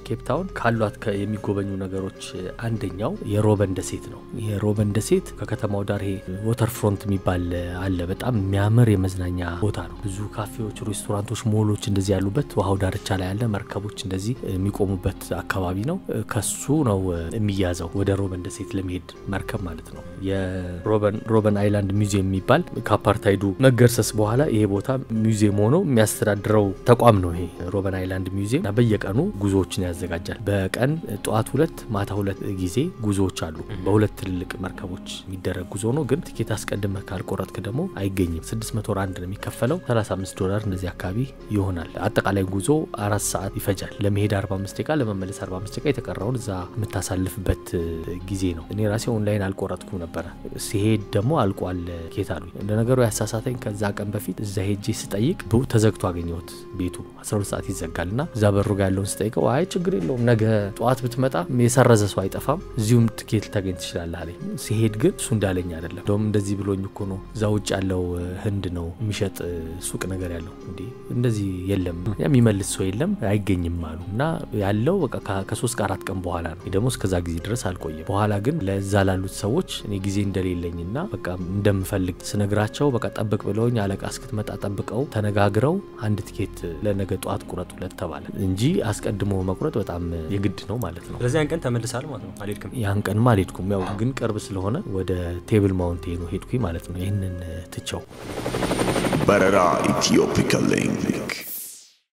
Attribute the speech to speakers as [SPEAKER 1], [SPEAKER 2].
[SPEAKER 1] ኬፕ ታውን ካሏት ከ- የሚጎበኙ ነገሮች አንደኛው የሮበን ደሴት ነው። የሮበን ደሴት ከከተማው ዳር ይሄ ወተር ፍሮንት የሚባል አለ። በጣም የሚያምር የመዝናኛ ቦታ ነው። ብዙ ካፌዎች፣ ሬስቶራንቶች፣ ሞሎች እንደዚህ ያሉበት ውሃው ዳርቻ ላይ ያለ መርከቦች እንደዚህ የሚቆሙበት አካባቢ ነው። ከሱ ነው የሚያዘው ወደ ሮበን ደሴት ለመሄድ መርከብ ማለት ነው። የሮበን ሮበን አይላንድ ሚውዚየም የሚባል ከአፓርታይዱ መገርሰስ በኋላ ይሄ ቦታ ሚውዚየም ሆኖ የሚያስተዳድረው ተቋም ነው። ይሄ ሮበን አይላንድ ሚውዚየም እና በየቀኑ ጉዞዎችን ያዘጋጃል። በቀን ጠዋት ሁለት ማታ ሁለት ጊዜ ጉዞዎች አሉ። በሁለት ትልልቅ መርከቦች የሚደረግ ጉዞ ነው። ግን ትኬት አስቀድመህ ካልቆረጥክ ደግሞ አይገኝም። 600 ራንድ ነው የሚከፈለው። 35 ዶላር እንደዚህ አካባቢ ይሆናል። አጠቃላይ ጉዞ አራት ሰዓት ይፈጃል። ለመሄድ 45 ደቂቃ፣ ለመመለስ 45 ደቂቃ፣ የተቀረውን እዛ የምታሳልፍበት ጊዜ ነው። እኔ ራሴ ኦንላይን አልቆረጥኩም ነበረ። ሲሄድ ደግሞ አልቋል ኬት አሉኝ። ለነገሩ ያሳሳተኝ ከዛ ቀን በፊት እዛ ሄጄ ስጠይቅ ብ- ተዘግቶ አገኘሁት። ቤቱ 12 ሰዓት ይዘጋል እና እዛ በሩ ጋ ያለውን ስጠይቀው አይ ችግር የለውም ነገ ጠዋት ብትመጣ የሰረዘ ሰው አይጠፋም፣ እዚሁም ትኬት ልታገኝ ትችላለህ አለኝ። ሲሄድ ግን እሱ እንዳለኝ አይደለም። እንደውም እንደዚህ ብሎኝ እኮ ነው እዛ ውጭ ያለው እ፣ ህንድ ነው የሚሸጥ እ፣ ሱቅ ነገር ያለው እንዲ እንደዚህ የለም የሚመልስ ሰው የለም አይገኝም አሉ እና ያለው በቃ ከ- ከሶስት ከአራት ቀን በኋላ ነው። እኔ ደግሞ እስከዛ ጊዜ ድረስ አልቆየም። በኋላ ግን ለዛ ላሉት ሰዎች እኔ ጊዜ እንደሌለኝና በቃ እንደምፈልግ ስነግራቸው በቃ ጠብቅ ብለውኝ አለቃ እስክትመጣ ጠብቀው ተነጋግረው አንድ ትኬት ለነገ ጠዋት ቁረጡለት ተባለ እንጂ አስቀድሞ መቁረጥ በጣም የግድ ነው ማለት ነው።
[SPEAKER 2] ስለዚህ ያን ቀን ተመልሳል ማለት ነው። አልሄድክም።
[SPEAKER 1] ያን ቀንማ አልሄድኩም። ያው ግን ቅርብ ስለሆነ ወደ ቴብል ማውንቴኑ ሄድኩኝ ማለት ነው። ይህንን ትቸው
[SPEAKER 3] በረራ ኢትዮፒካ ሊንክ